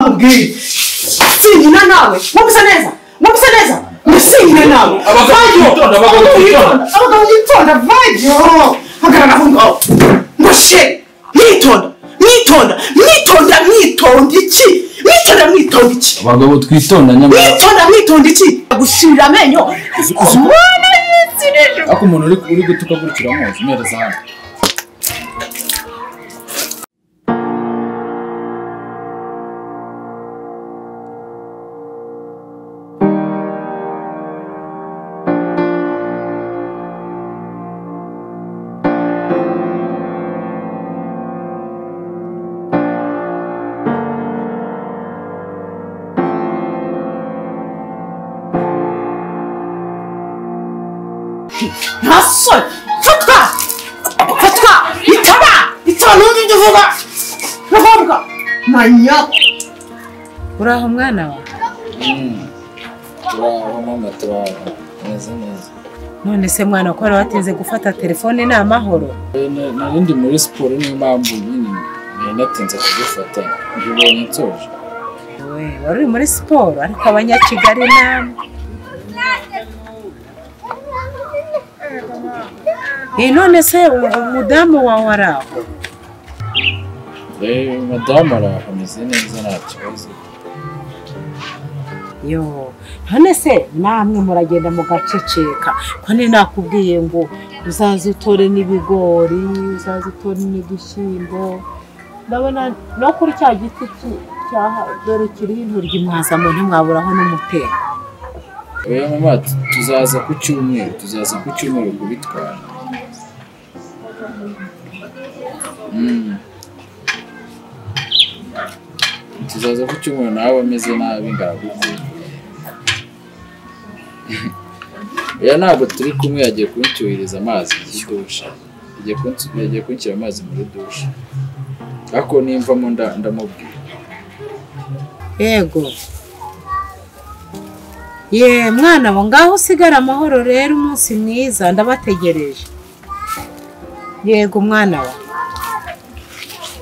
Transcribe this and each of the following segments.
nakubwiye sinkina nawe ntugusa neza ntugusa neza ndasingira nawe vajyo abagabo bitonda abagabo bitonda vajyo hagarara aho ngaho mbashe mwitonda mwitonda mwitonda mwitonda iki mwitonda mwitonda iki abagabo twitonda nyamara mwitonda mwitonda iki gushirira amenyo ubona yisi n'ijoro ariko umuntu uri uri gutuka gutyo uramuzi umereza hano ntasore fatwa fatwa bitaba bitaba n'undi ibyo uvuga ndavuga manya uraho mwana wawe turaho mama turaho meze neza none se mwana ko wari watinze gufata telefone ni amahoro narindi muri siporo niyo mpamvu nyine nari natinze kugufata mbibonye nsoje we wari uri muri siporo ariko abanyakigali namwe Eh, none se ubu umudamu wawe ari aho Eh, madamu araho ameze neza nta kibazo yo none se namwe muragenda mugaceceka ko ni nakubwiye ngo uzaze utore n'ibigori uzaze utore n'udushyimbo ndabona no kuri cya giti ki- cyaha- dore kiriho intoryi mwazamo ntimwaburaho n'umutera oya mama tu- tuzaza ku cyumweru tuzaza ku cyumweru kubitwara Mm. tuzaza ku cyumweru nawe ameze nabi ngaragukunda oya ntabwo turi kumwe yagiye kuncyuhiriza amazi y'idusha yagiye kunsi- yagiye kunshyira amazi muri dusha ariko nimvamo nda- ndamubwira yego ye mwana wa ngaho usigara amahoro rero umunsi mwiza ndabategereje yego mwana wa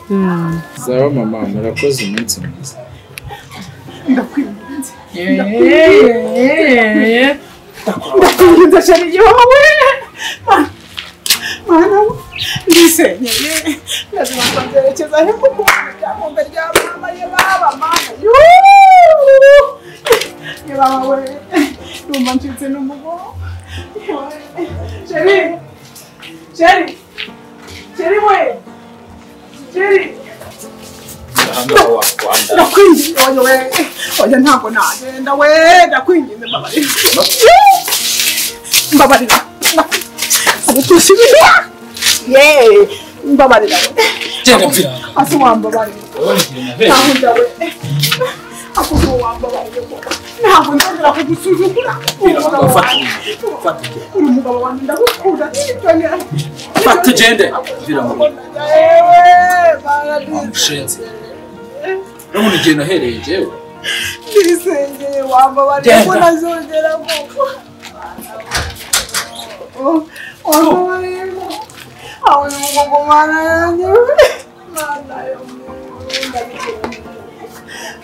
Mm. sawa mama murakoze umunsi mwiza ndakwinginze sheri yowe mwana we ndisenyeye ndazima kwerekeza he kuko ryamumbe rya mama ye baba mama yuuu ye baba we ndumva ncitse n'umugongo yewe sheri sheri sheri we sheri ndakwinginze oya we oya ntabwo nagenda we ndakwinginze mbabarira mbabarira agutusi ibintu ye mbabarira we asa uwambabarira ntabwo ndawe asa uwambabarira we ntabwo ndongera kugusuzugura uri umugabo wanjye uri umugabo wanjye ndagukunda n'ibyo nyine Fata ugende. Vira mu rugo. yewe baradize Mushenzi. Urabona igihe nahereye njyewe. ndirisengeye wambabarira ko Genda. ntazongera gupfa wambabarira aho ni umugongo mwana yanjye mwana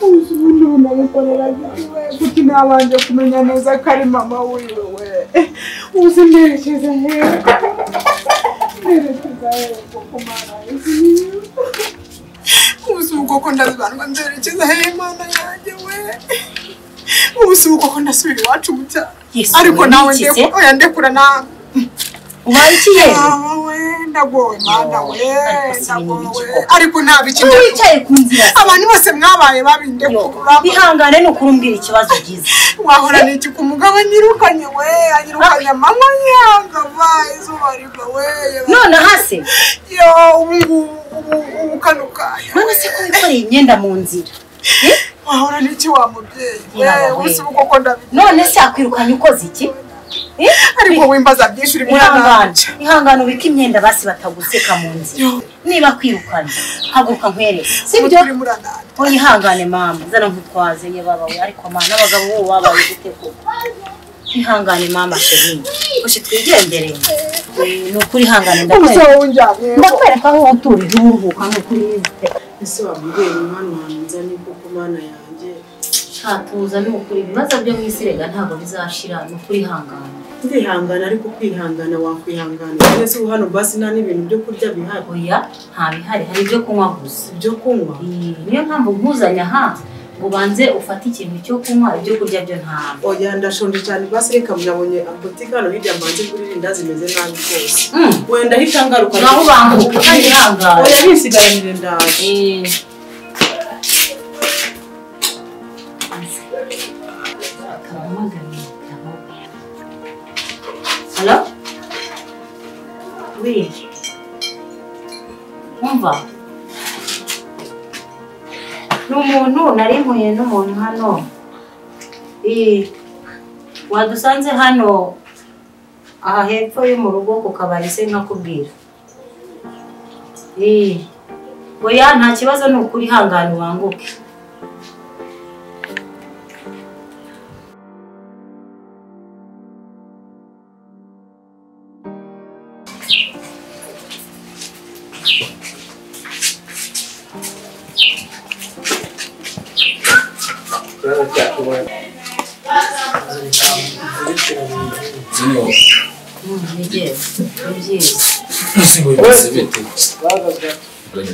uzi ubundi bunamukorera gitiwe kuko ntabanje kumenya neza ko ari mama wiwe we uzi mberekeza hehe mberekeza hehe kuko mwana yanjye ubuze ubwoko ndazibandwa nzerekeza hehe mana yanjye we ubuze ubwoko ndasubira iwacu mu cyaro Yesu, ariko wowe nawe wikize? ndeku- oya ndekura nawe ubangiye mama we ndagowe mana we ndagowe ariko nta Iyo bikindi wicaye ku nzira abantu bose mwabaye babi ndekura bihangane ni ukuri umbwira ikibazo ugize wahora niki ku mugabo anyirukanye we anyirukanye amanywa yanga va izuba riva we nonaha se yo ubu ngubu ubu ubu kano kanya none se ko wikoreye imyenda mu nzira wahora n'iki wa mubyeyi we Yawe. ubuze ubwoko ndabigira none se yakwirukanye ukoze iki Eh? ariko wimbaza byinshi uri muri ihangane ananje ihangane ubike imyenda basi bataguseka mu nzira niba kwirukanye haguruka nkwereke sibyo uri muri ananje oya ihangane mama zana nkutwaze ye baba we ariko mama n'abagabo bo babaye gute koko ihangane mama sherini ushe twigendere Eh, ni ukuri ihangane ubuze ndakwereka wowe unjyanye ndakwereka aho watuye nturuhuka ni ukuri ese wabwira umwana wanjye niko kuba mana yanjye nshatuza ni ukuri ibibazo byo mu isi rega ntabwo bizashira ni ukuri hangana ndihangana ariko kwihangana wakwihangana neza ubu hano basi nta n'ibintu byo kurya bihari oya nta bihari hari ibyo kunywa gusa ibyo kunywa Iyi, niyo mpamvu nkuzanya aha ngo ubanze ufate ikintu cyo kunywa ibyo kurya byo ntabwo oya ndashonje cyane basi reka murabonye apotike hano hirya mbanze kuri rinda zimeze nabi rwose Mm. wenda ahita ngaruka naho bambuka kandi hangana oya bisigaranire ndaje Eh. Hello? William. Umva. Ni umuntu nari mpuye n'umuntu hano. Eh, wadusanze hano aha hepfo yo mu rugo ku kabari se nkakubwira. Eh. Oya nta kibazo ni ukuri ihangane wanguke bimeze bite nigeze ni byiza Zibonye bimeze bite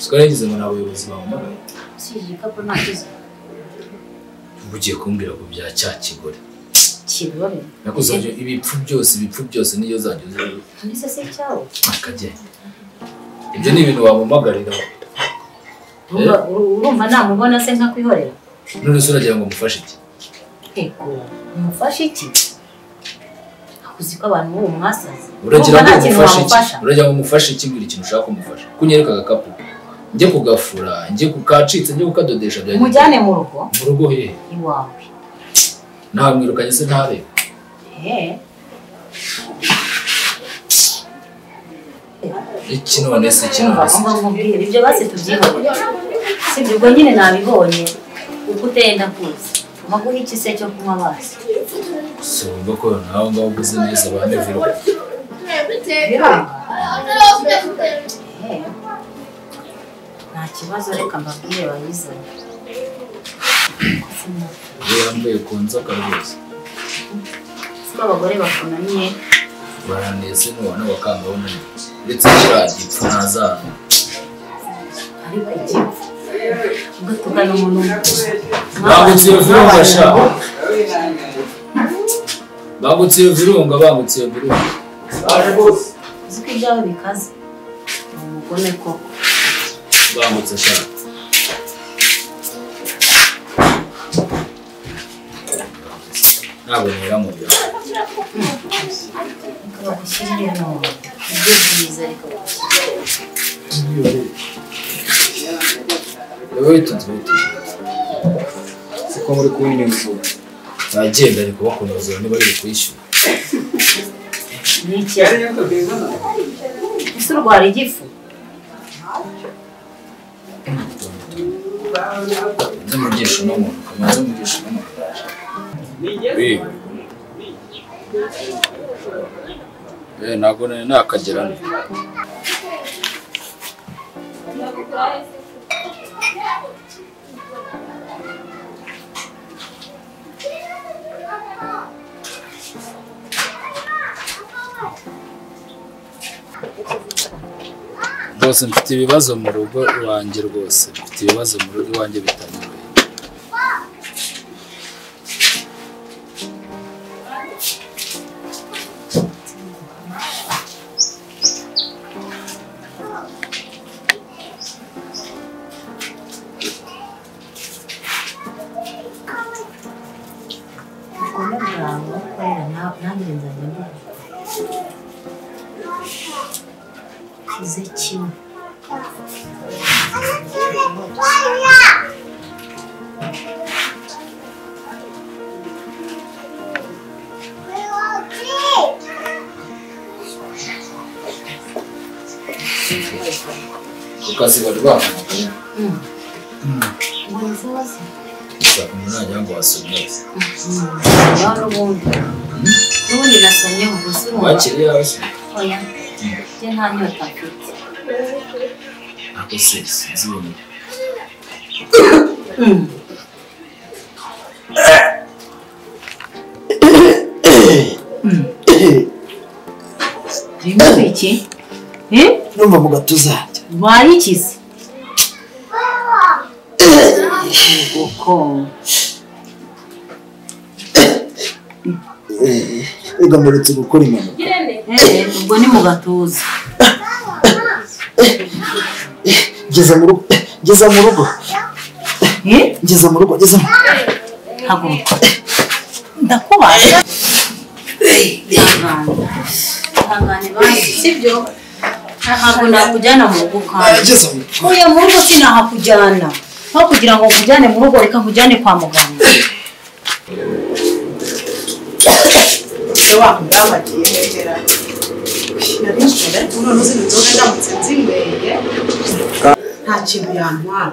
twaragize ngo ni abayobozi bahamagaye si igikapu nta kibazo uba ugiye kumbwira ku bya cya kigore kibore nakuzanye ibipfu byose ibipfu byose niyo zanjye ziriho ndetse se cyawo akajya ibyo ni ibintu wamumagarira Urumva- urumva namubona se nkakwihorera none se uragira ngo mufashe iki ego umufashe iki akuzi ko abantu ubu mwasaze uragira ngo Urumva nta kintu umufashe iki wamufasha uragira ngo umufashe iki mbwira ikintu ushaka kumufasha kunyereka agakapu njye kugafura njye kukacitse njye kukadodesha bya umujyane mu rugo mu rugo he iwawe ntamwirukanye se ntarebe Eh, iki none se iki umva none se umva nkubwire ibyo basi tubyihorere si ibyo ubwo nyine nabibonye uko utenda kuza umaguha iki se cyo kunywa basi si ubwo ko nawe ngaho uguze neza banevirwa nta kibazo reka mbabwire bayizanye iyo yambaye ku nzoka rwose ko abagore bakunaniye baraneze nubona bakanga bunani ndetse kiriya gipfu ntazana ariko igipfu ugatugana umuntu bangutse iyo virunga sha bangutse iyo virunga bangutse iyo virunga uzi ko ibyawe bikaze ni umugome koko bangutse sha ntabwo nyiramubira reka bagushyirire none ibyo byiza reka bagushyirire wowe witonze witonze kuko muri kunyumvura nagenda ari kubakomeza niba ari ukwishyura ni iki ese urwara igifu ndamugisha uno muntu ukabanza umugisha uno muntu ntabwo nari nakagerana rwose mfite ibibazo mu rugo iwanjye rwose mfite ibibazo mu rugo iwanjye bitanyoroheye ubugome bwawe ukorera na- nanjye nzanye bwawe kize kimwe ku kazi bari bahamagaye mbonye se wasi gushaka umuntu najya ngo wasomeze nawe n'ubundi n'ubundi nasomyeho gusa urumva wakire yawe oya njye nta nyota mfite ako se sinzi ubu urimo iki numva mu gatuza hanjye wayikize uko rega muretse gukora impanuka Eh, ubwo ni mu gatuza ngeze mu rugo ngeze mu rugo Eh, ngeze mu rugo ngeze mu haguruka ndakubaza ihangane ihangane bandi sibyo ntabwo nakujyana mu rugo kandi ngeze mu rugo Uye mu rugo sinahakujyana. Aho kugira ngo nkujyane mu rugo reka nkujyane kwa muganga. se wamudabagiye hejera nari nshobora kubona n'izindi nzoga ndamutse nzinyweye nta kintu yantwara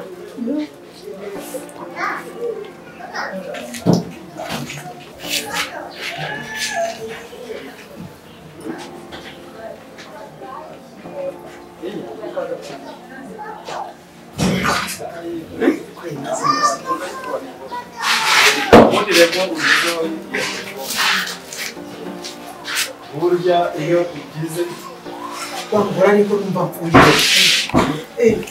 burya iyo ugize wambura ariko numva mfungiye